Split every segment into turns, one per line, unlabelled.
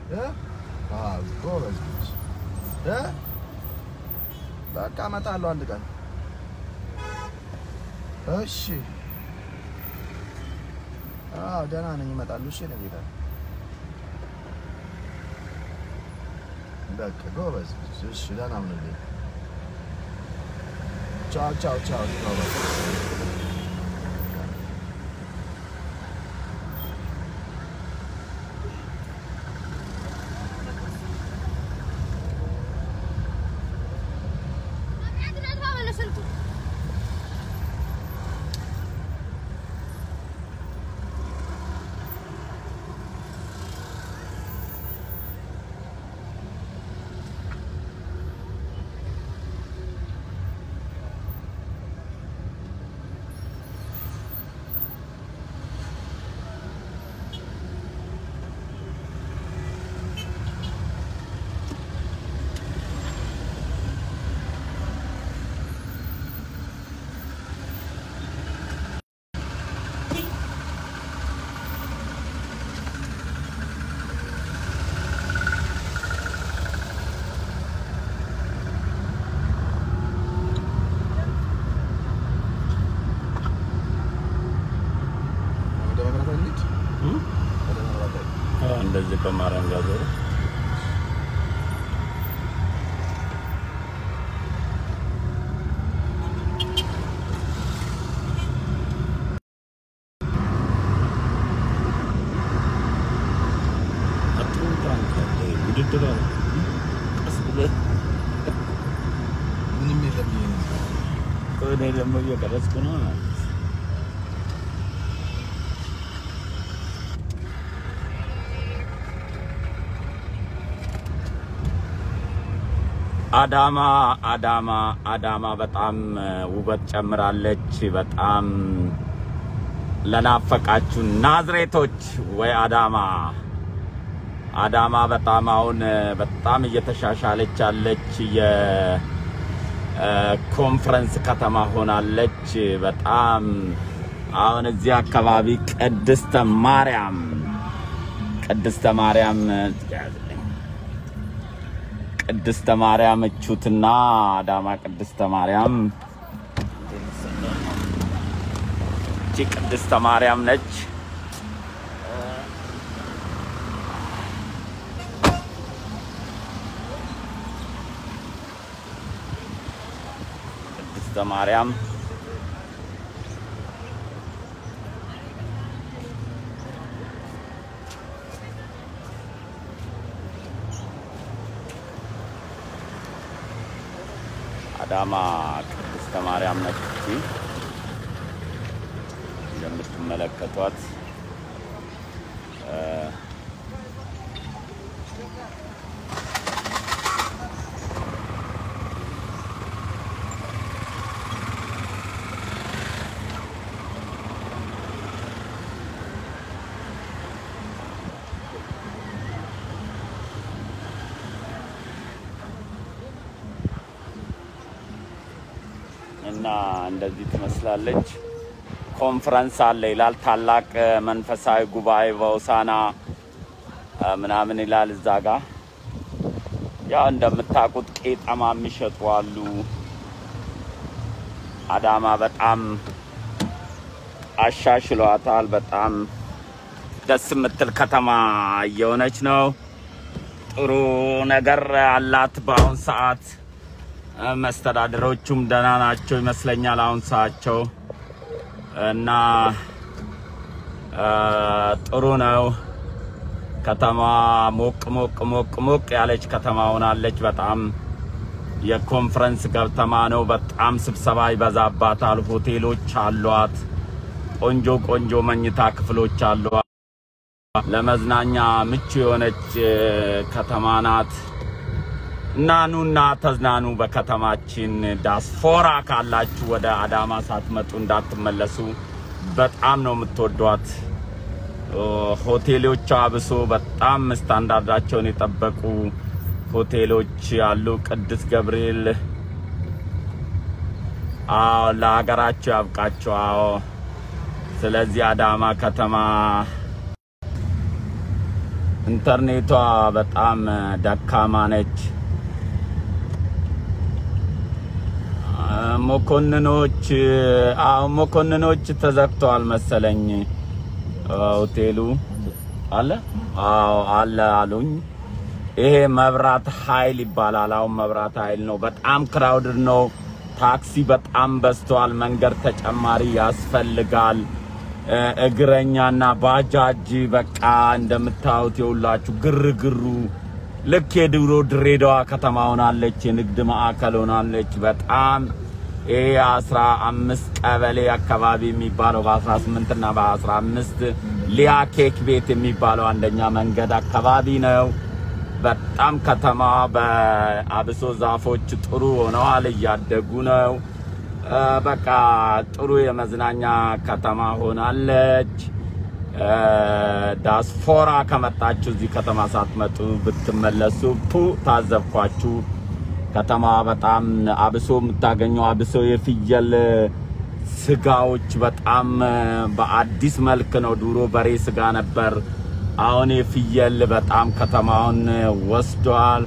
እ? አዎ ጎበዝ ልጅ እ? በቃ እመጣለሁ አንድ ቀን። እሺ አዎ ደህና ነኝ፣ እመጣለሁ። እሺ ነው ጌታ። በቃ ጎበዝ ልጅ። እሺ ደህና ሁንልኝ። ቻው ቻው ቻው። ቻው በቃ። ወደ መብራት እንሂድ። ወደ መብራት እንሂድ።
እንደዚህ በማርያም ጋር ዞሮ ውድድር አለ። ቀስ ብለህ
ምንም የለም ይሄ ነው።
እኔ ደግሞ እየቀረጽኩ ነው። አዳማ አዳማ አዳማ በጣም ውበት ጨምራለች። በጣም ለናፈቃችሁ ናዝሬቶች ወይ አዳማ አዳማ በጣም አሁን በጣም እየተሻሻለች ያለች የኮንፈረንስ ከተማ ሆናለች። በጣም አሁን እዚህ አካባቢ ቅድስተ ማርያም ቅድስተ ማርያም ቅድስተ ማርያም እቹትና አዳማ ቅድስተ ማርያም እቺ ቅድስተ ማርያም ነች። ቅድስተ ማርያም አዳማ ቅድስተ ማርያም ነች። እቺ እንደምትመለከቷት እ እና እንደዚህ ትመስላለች። ኮንፈረንስ አለ ይላል። ታላቅ መንፈሳዊ ጉባኤ በሆሳዕና እ ምናምን ይላል እዛ ጋ። ያው እንደምታውቁት ቄጠማ የሚሸጡ አሉ። አዳማ በጣም አሻሽሏታል። በጣም ደስ የምትል ከተማ እየሆነች ነው። ጥሩ ነገር አላት በአሁን ሰዓት። መስተዳድሮቹም ደህና ናቸው ይመስለኛል አሁን ሰዓቸው እና እ ጥሩ ነው። ከተማ ሞቅ ሞቅ ሞቅ ሞቅ ያለች ከተማ ሆናለች። በጣም የኮንፈረንስ ከተማ ነው። በጣም ስብሰባ ይበዛባታል። ሆቴሎች አሏት። ቆንጆ ቆንጆ መኝታ ክፍሎች አሏት። ለመዝናኛ ምቹ የሆነች እ ከተማ ናት። እና ኑና ተዝናኑ በከተማችን። ዳስፖራ ካላችሁ ወደ አዳማ ሳትመጡ እንዳትመለሱ። በጣም ነው የምትወዷት። ኦ፣ ሆቴሎቿ አብሶ በጣም ስታንዳርዳቸውን የጠበቁ ሆቴሎች አሉ። ቅዱስ ገብርኤል አዎ፣ ለሀገራቸው ያብቃቸው። አዎ። ስለዚህ አዳማ ከተማ ኢንተርኔቷ በጣም ደካማ ነች። መኮንኖች አዎ መኮንኖች ተዘግተዋል መሰለኝ ሆቴሉ አለ አዎ አለ አሉኝ። ይሄ መብራት ኃይል ይባላል። አሁን መብራት ኃይል ነው። በጣም ክራውድድ ነው። ታክሲ በጣም በዝተዋል። መንገድ ተጨማሪ ያስፈልጋል። እግረኛና ባጃጅ በቃ እንደምታዩት የሁላችሁ ግርግሩ ልክ የድሮ ድሬዳዋ ከተማ ሆናለች። የንግድ ማዕከል ሆናለች። በጣም ይሄ አስራ አምስት ቀበሌ አካባቢ የሚባለው በአስራ ስምንት እና በአስራ አምስት ሊያ ኬክ ቤት የሚባለው አንደኛ መንገድ አካባቢ ነው። በጣም ከተማ በአብሶ ዛፎች ጥሩ ሆነዋል፣ እያደጉ ነው። በቃ ጥሩ የመዝናኛ ከተማ ሆናለች። ዳስፖራ ከመጣችሁ እዚህ ከተማ ሳትመጡ ብትመለሱ ፑ ታዘብኳችሁ። ከተማ በጣም አብሶ የምታገኘው አብሶ የፍየል ስጋዎች በጣም በአዲስ መልክ ነው። ድሮ በሬ ስጋ ነበር። አሁን የፍየል በጣም ከተማውን ወስዷል።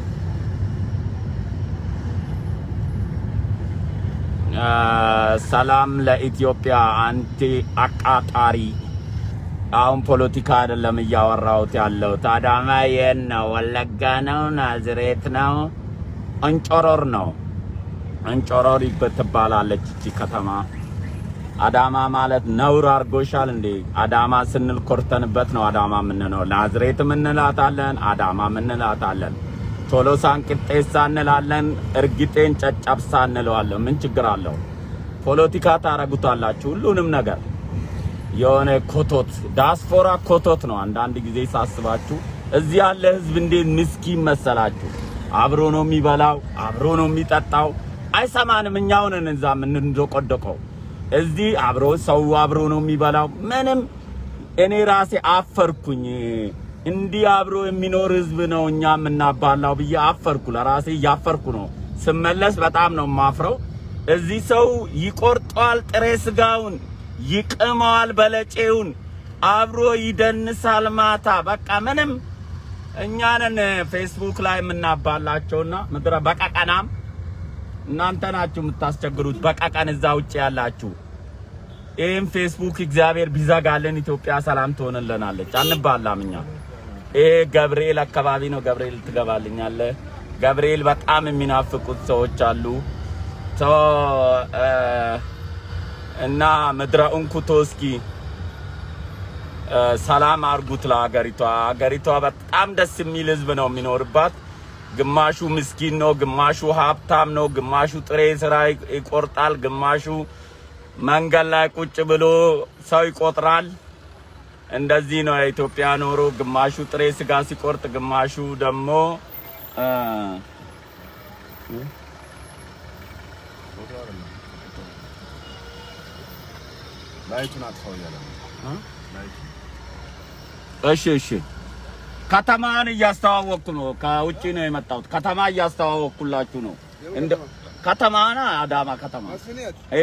ሰላም ለኢትዮጵያ አንቲ አቃጣሪ። አሁን ፖለቲካ አይደለም እያወራሁት ያለሁት። አዳማ የት ነው? ወለጋ ነው? ናዝሬት ነው? እንጮሮር ነው። እንጮሮር ትባላለች እቺ ከተማ። አዳማ ማለት ነውር አድርጎሻል እንዴ? አዳማ ስንል ኮርተንበት ነው አዳማ የምንለው። ናዝሬትም እንላታለን፣ አዳማም እንላታለን። ቶሎሳን ቅጤሳ እንላለን፣ እርግጤን ጨጨብሳ እንለዋለን። ምን ችግር አለው? ፖለቲካ ታረጉታላችሁ ሁሉንም ነገር የሆነ ኮቶት ዳስፖራ ኮቶት ነው። አንዳንድ ጊዜ ሳስባችሁ እዚህ ያለ ህዝብ እንዴት ምስኪን መሰላችሁ? አብሮ ነው የሚበላው፣ አብሮ ነው የሚጠጣው። አይሰማንም። እኛው ነን እዛ የምንዶቆደቀው። እዚህ አብሮ ሰው አብሮ ነው የሚበላው። ምንም እኔ ራሴ አፈርኩኝ። እንዲህ አብሮ የሚኖር ህዝብ ነው እኛ የምናባላው ብዬ አፈርኩ። ለራሴ እያፈርኩ ነው። ስመለስ በጣም ነው የማፍረው። እዚህ ሰው ይቆርጠዋል ጥሬ ስጋውን ይቅመዋል በለጬውን አብሮ ይደንሳል ማታ። በቃ ምንም እኛንን ፌስቡክ ላይ የምናባላቸውና ምድረ በቀቀናም እናንተ ናችሁ የምታስቸግሩት። በቀቀን እዛ ውጭ ያላችሁ ይህም ፌስቡክ እግዚአብሔር ቢዘጋልን ኢትዮጵያ ሰላም ትሆንልናለች። አንባላም እኛ። ይሄ ገብርኤል አካባቢ ነው። ገብርኤል ትገባልኛለህ። ገብርኤል በጣም የሚናፍቁት ሰዎች አሉ። እና ምድረ እንኩቶ እስኪ ሰላም አርጉት ለሀገሪቷ። ሀገሪቷ በጣም ደስ የሚል ህዝብ ነው የሚኖርባት። ግማሹ ምስኪን ነው፣ ግማሹ ሀብታም ነው፣ ግማሹ ጥሬ ስራ ይቆርጣል፣ ግማሹ መንገድ ላይ ቁጭ ብሎ ሰው ይቆጥራል። እንደዚህ ነው የኢትዮጵያ ኖሮ። ግማሹ ጥሬ ስጋ ሲቆርጥ፣ ግማሹ ደግሞ
ላይቱን አጥፋው እያለ ነው።
እሺ እሺ፣ ከተማን እያስተዋወቅኩ ነው። ከውጭ ነው የመጣሁት። ከተማ እያስተዋወቅኩላችሁ ነው። እንደ ከተማና አዳማ ከተማ ኤ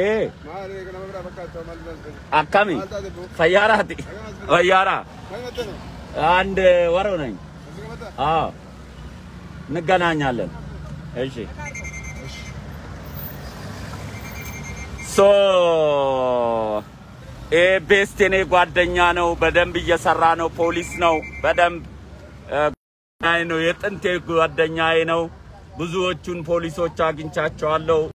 አካሚ ፈያራቲ ወያራ አንድ ወር ነኝ። አዎ እንገናኛለን። እሺ ሶ ይሄ ቤስት የኔ ጓደኛ ነው። በደንብ እየሰራ ነው። ፖሊስ ነው። በደንብ ነው። የጥንቴ ጓደኛዬ ነው። ብዙዎቹን ፖሊሶች አግኝቻቸዋለሁ።